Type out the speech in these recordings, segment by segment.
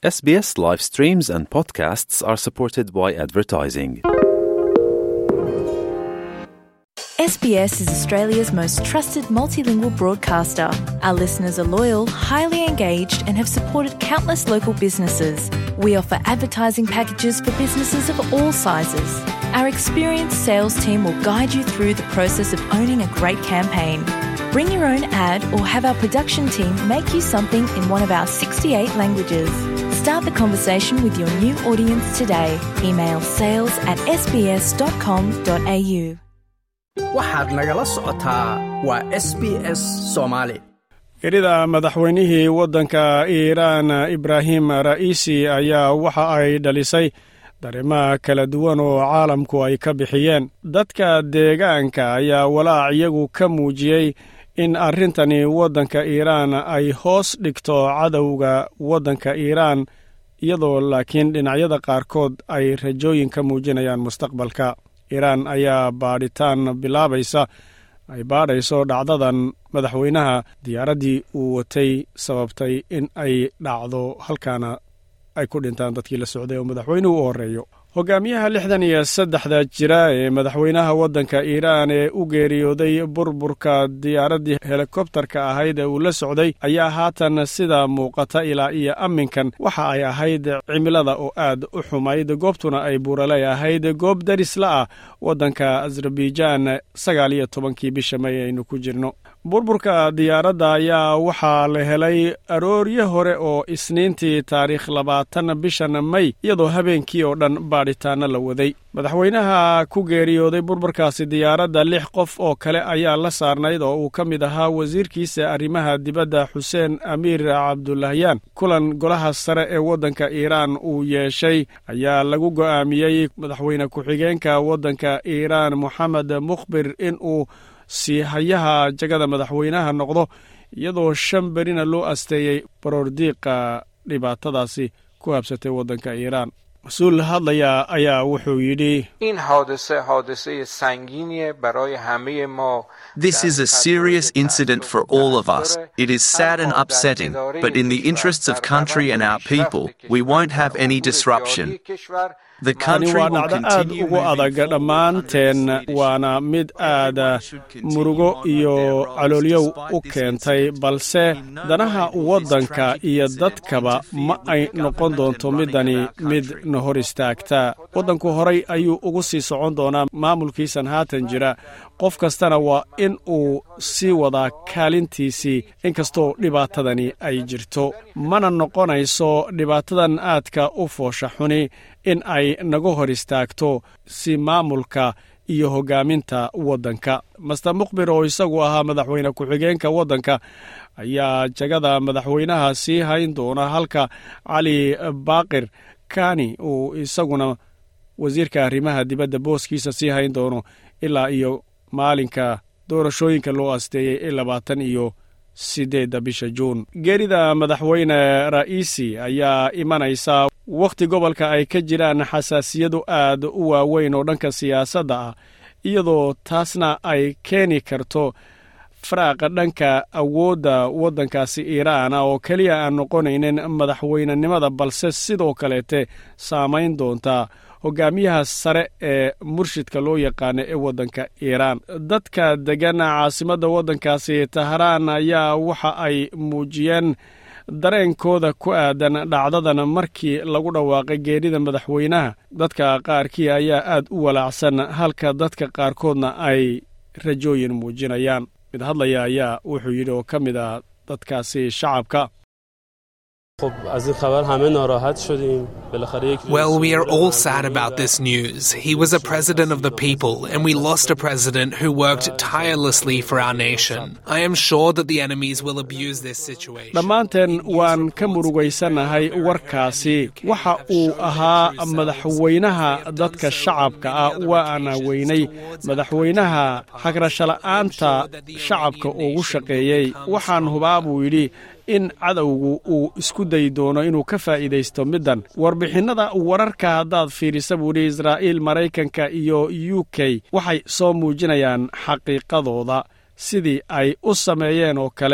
SBS live streams and podcasts are supported by advertising. SBS is Australia's most trusted multilingual broadcaster. Our listeners are loyal, highly engaged, and have supported countless local businesses. We offer advertising packages for businesses of all sizes. Our experienced sales team will guide you through the process of owning a great campaign. Bring your own ad or have our production team make you something in one of our 68 languages. Start the conversation with your new audience today. Email sales at sbs.com.au. waxaad nagala socotaa waa s b s soomaali erida madaxweynihii waddanka iiraan ibraahim ra'iisi ayaa waxa ay dhalisay dareemaha kala duwan oo caalamku ay ka bixiyeen dadka deegaanka ayaa walaac iyagu ka muujiyey in arrintani waddanka iiraan ay hoos dhigto cadowga waddanka iiraan iyadoo laakiin dhinacyada qaarkood ay rajooyin ka muujinayaan mustaqbalka iiraan ayaa baadhitaan bilaabaysa ay baadhayso dhacdadan madaxweynaha diyaaraddii uu watay sababtay in ay dhacdo halkaana ay ku dhintaan dadkii la socday oo madaxweynuhu u horreeyo hogaamiyaha lixdan iyo saddexda jira ee madaxweynaha waddanka iiraan ee u geeriyooday burburka diyaaraddii helikobtarka ahayd ee uu la socday ayaa haatan sida muuqata ilaa iyo amminkan waxa ay ahayd cimilada oo aad u xumayd goobtuna ay buuraley ahayd goob darisla ah waddanka azerbaijaan sagaal iyo tobankii bisha may aynu ku jirno burburka diyaaradda ayaa waxaa la helay arooryo hore oo isniintii taariikh labaatan bishan may iyadoo habeenkii oo dhan baadhitaanno la waday madaxweynaha ku geeriyooday burburkaasi diyaaradda lix qof oo kale ayaa la saarnayd oo uu ka mid ahaa wasiirkiisa arrimaha dibadda xuseen amiir cabdulahyaan kulan golaha sare ee waddanka iiraan uu yeeshay ayaa lagu go'aamiyey madaxweyne ku-xigeenka waddanka iiraan moxamed mukhbir in uu sii hayaha jagada madaxweynaha noqdo iyadoo shan berina loo asteeyey baroordiiqa dhibaatadaasi ku habsatay waddanka iiraan mas-uul hadlaya ayaa wuxuu yidhi این حادثه حادثه سنگینیه برای همه ما This is a serious incident for all of us. It is sad and upsetting, but in the interests of country and our people, we won't have any disruption. The tani country waa will dhacdo aad continue ugu moving adag forward dhammaanteen under this waana mid aad murugo iyo caloolyow u keentay balse danaha waddanka iyo dadkaba ma ay noqon doonto midani mid na hor istaagta waddanku horay ayuu ugu sii socon doonaa maamulkiisan haatan jira qof kastana waa in uu sii wadaa kaalintiisii inkastoo dhibaatadani ay jirto mana noqonayso dhibaatadan aadka u foosha xuni in ay naga hor istaagto si maamulka iyo hoggaaminta waddanka master mukhbir oo isagu ahaa madaxweyne ku-xigeenka waddanka ayaa jagada madaxweynaha sii hayn doona halka cali baaqir kani uu isaguna wasiirka arrimaha dibadda booskiisa sii hayn doono ilaa iyo maalinka doorashooyinka loo asteeyey ee labaatan iyo sideedda bisha juun geerida madaxweyne ra'iisi ayaa imanaysa wakhti gobolka ay ka jiraan xasaasiyadu aad u waaweyn oo dhanka siyaasadda ah iyadoo taasna ay keeni karto faraaqa dhanka awoodda waddankaasi iiraan ah oo keliya aan noqonaynin madaxweynenimada balse sidoo kaleete saamayn doonta hogaamiyaha sare ee murshidka loo yaqaano ee waddanka iiraan dadka deggan caasimadda waddankaasi tahraan ayaa waxa ay muujiyeen dareenkooda ku aadan dhacdadan markii lagu dhawaaqay geerida madaxweynaha dadka qaarkii ayaa aad u walaacsan halka dadka qaarkoodna ay rajooyin muujinayaan mid hadlaya ayaa wuxuu yidhi oo ka mid ah dadkaasi shacabka Well, we are all sad about this news. He was a president of the people, and we lost a president who worked tirelessly for our nation. I am sure that the enemies will abuse this situation. dhammaanteen waan ka murugaysanahay warkaasi waxa uu ahaa madaxweynaha dadka shacabka ah waana weynay madaxweynaha hagrashala'aanta shacabka ugu shaqeeyey waxaan hubaa buu yidhi in cadowgu uu isku dayi doono inuu ka faa'iidaysto middan warbixinnada wararka haddaad fiirisa buu yidhi israa'iil maraykanka iyo u k waxay soo muujinayaan xaqiiqadooda sidii ay u sameeyeen oo kale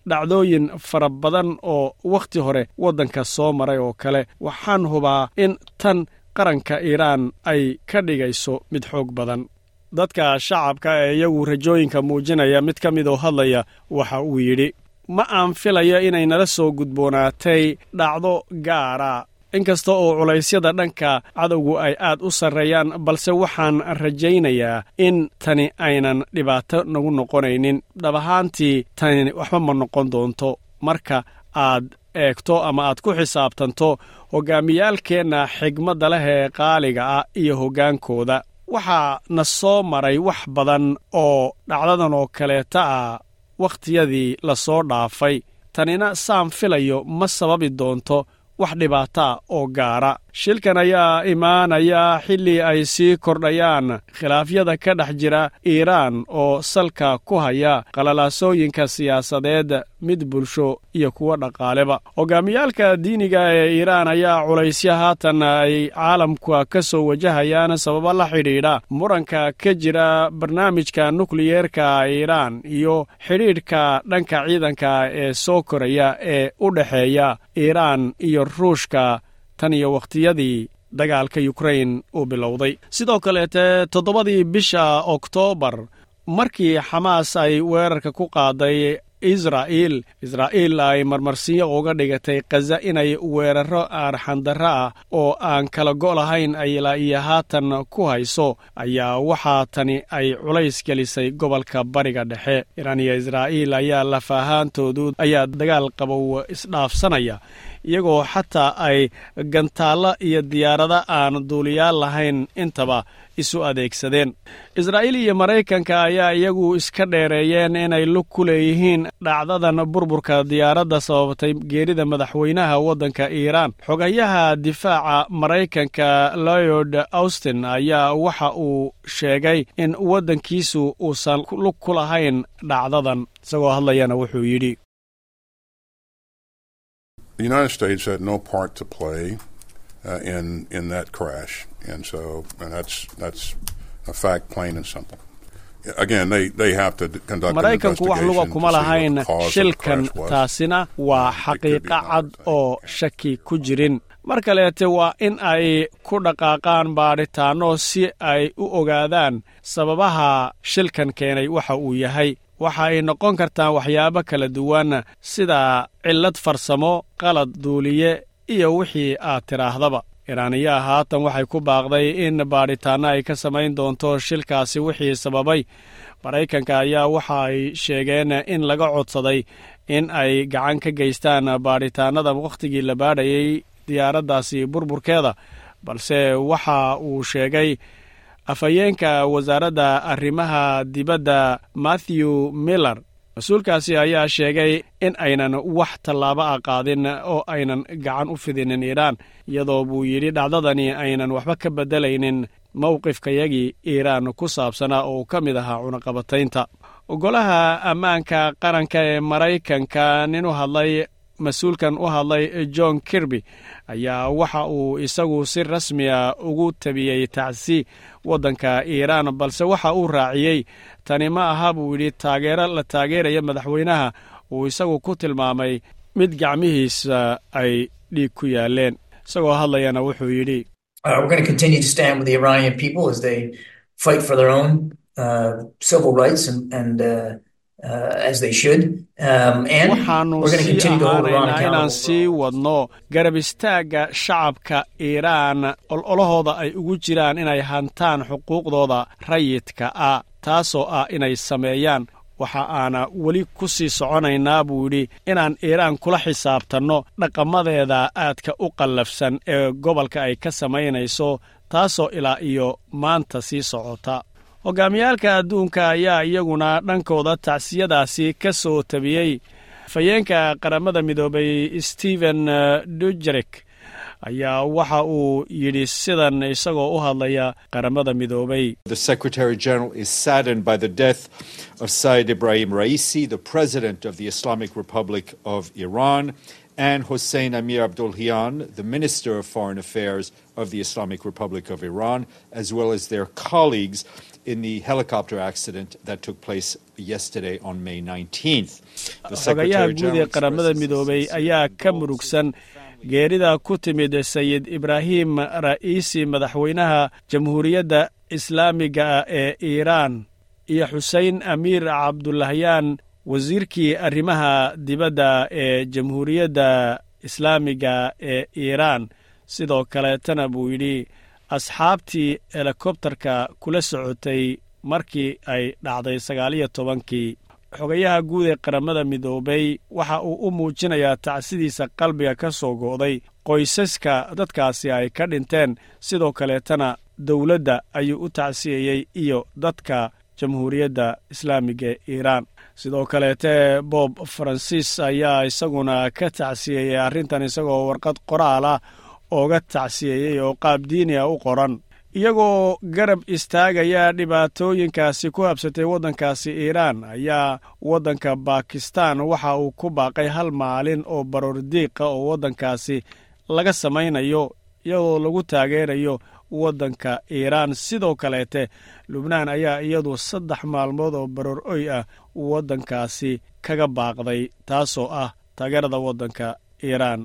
dhacdooyin fara badan oo wakhti hore waddanka soo maray oo kale waxaan hubaa in tan qaranka iiraan ay ka dhigayso mid xoog badan dadka shacabka ee iyagu rajooyinka muujinaya mid ka mid oo hadlaya waxa uu yidhi ma aan filayo inay nala soo gudboonaatay dhacdo gaara inkasta oo culaysyada dhanka cadowgu ay aad u sarreeyaan balse waxaan rajaynayaa in tani aynan dhibaato nagu noqonaynin dhab ahaantii tani waxba ma noqon doonto marka aad eegto ama aad ku xisaabtanto hoggaamiyaalkeenna xigmadda leh ee qaaliga ah iyo hoggaankooda waxaa na soo maray wax badan oo dhacdadan oo kaleeta ah wakhtiyadii la soo dhaafay tanina saan filayo ma sababi doonto wax dhibaataa oo gaara shilkan ayaa imaanaya xilli ay sii kordhayaan khilaafyada ka dhex jira iiraan oo salka ku haya qalalaasooyinka siyaasadeed mid bulsho iyo kuwo dhaqaaleba hogaamiyaalka diiniga ee iiraan ayaa culaysya haatan ay caalamka ka soo wajahayaan sababo la xidhiidha muranka ka jira barnaamijka nukliyeerka iiraan iyo xidhiidhka dhanka ciidanka ee soo koraya ee u dhexeeya iiraan iyo ruushka tan iyo wakhtiyadii dagaalka yukrain uu bilowday sidoo kaleete toddobadii bisha oktoobar markii xamaas ay weerarka ku qaaday israa'iil israa'iil ay marmarsiyo uga dhigatay khaza inay weeraro arxandarro ah oo aan kala go' lahayn ay ilaa iyo haatan ku hayso ayaa waxaa tani ay culays gelisay gobolka bariga dhexe iraan iyo israa'iil ayaa lafahaantoodu ayaa dagaal qabow isdhaafsanaya iyagoo xataa ay gantaallo iyo diyaarado aan duuliyaal lahayn intaba isu adeegsadeen israa'iil iyo maraykanka ayaa iyagu iska dheereeyeen inay lug ku leeyihiin dhacdadan burburka diyaaradda sababtay geerida madaxweynaha waddanka iiraan xogayaha difaaca maraykanka lloyd austin ayaa waxa uu sheegay in waddankiisu uusan lug ku lahayn dhacdadan isagoo hadlayana wuxuu yidhi The United States had no part to play uh, in in that crash, and so and that's that's a fact, plain and simple. Again, they, they have to conduct maraykanku wax luga kuma lahayn shilkan taasina waa xaqiiqo cad oo shaki ku jirin mar kaleete waa in ay ku dhaqaaqaan baadhitaanno si ay u ogaadaan sababaha shilkan keenay waxa uu yahay waxa ay noqon kartaa waxyaabo kala duwan sida cillad farsamo qalad duuliye iyo wixii aad tidhaahdaba iraaniyaa haatan waxay ku baaqday in baadhitaanno ay ka samayn doonto shilkaasi wixii sababay maraykanka ayaa waxa ay sheegeen in laga codsaday in ay gacan ka geystaan baadhitaannada wakhtigii la baadhayay diyaaraddaasi burburkeeda balse waxa uu sheegay afhayeenka wasaaradda arrimaha dibadda matthew miller mas-uulkaasi ayaa sheegay in aynan wax tallaabo ah qaadin oo aynan gacan u fidinin iiraan iyadoo buu yidhi dhacdadani aynan waxba ka beddelaynin mowqifkayagii iiraan ku saabsanaa oo ka mid ahaa cunaqabataynta golaha ammaanka qaranka ee maraykanka nin u hadlay mas-uulkan u hadlay john kirby ayaa waxa uu isagu si rasmiya ugu tabiyey tacsi waddanka iiraan balse waxa uu raaciyey tani ma aha buu yidhi taageero la taageeraya madaxweynaha uu isagu ku tilmaamay mid gacmihiisa ay dhiig ku yaaleen isagoo hadlayana wuxuu yidhi waxaannu sii ahaanaynaa inaan sii wadno garab istaagga shacabka iiraan ololahooda ay ugu jiraan inay hantaan xuquuqdooda rayidka ah taasoo ah inay sameeyaan waxa aana weli ku sii soconaynaa buu yidhi inaan iiraan kula xisaabtanno dhaqamadeeda aadka u qallafsan ee gobolka ay ka samaynayso taasoo ilaa iyo maanta sii socota hogaamiyaalka adduunka ayaa iyaguna dhankooda tacsiyadaasi ka soo tabiyey afhayeenka qaramada midoobay stephen dujerek ayaa waxa uu yidhi sidan isagoo u hadlaya qaramada midoobay The Secretary General is saddened by the death of Said Ibrahim Raisi, the President of the Islamic Republic of Iran, and Hossein Amir Abdulhian, the Minister of Foreign Affairs of the Islamic Republic of Iran, as well as their colleagues in the helicopter accident that took place yesterday on May 19th. The xogayaha Secretary guud ee General qaramada expresses midoobay his ayaa ka condolences murugsan geerida ku timid sayid ibraahim ra'iisi madaxweynaha jamhuuriyadda islaamiga ah ee iiraan iyo xusein amiir cabdulahyaan wasiirkii arrimaha dibadda ee jamhuuriyadda islaamiga ee iiraan sidoo kaleetana buu yidhi asxaabtii helikobtarka kula socotay markii ay dhacday sagaaliyo tobankii xogayaha guud ee qaramada midoobay waxa uu u muujinayaa tacsidiisa qalbiga ka soo go'day qoysaska dadkaasi ay ka dhinteen sidoo kaleetana dowladda ayuu u tacsiyeyey iyo dadka jamhuuriyadda islaamiga ee iiraan sidoo kaleete bob faransiis ayaa isaguna ka tacsiyeeyey arrintan isagoo warqad qoraal ah ooga tacsiyeeyey oo qaab diini a u qoran iyagoo garab istaagaya dhibaatooyinkaasi ku habsatay waddankaasi iiraan ayaa waddanka bakistan waxa uu ku baaqay hal maalin oo baroor diiqa oo waddankaasi laga samaynayo iyadoo lagu taageerayo waddanka iiraan sidoo kaleete lubnaan ayaa iyadu saddex maalmood oo baroor oy ah waddankaasi kaga baaqday taasoo ah taageerada waddanka iiraan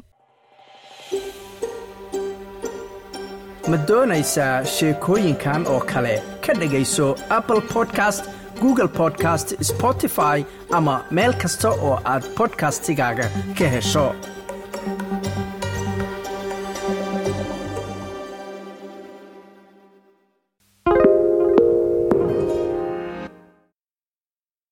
ma doonaysaa sheekooyinkan oo kale ka dhegayso apple podcast google podcast spotify ama meel kasta oo aad podcastigaaga ka hesho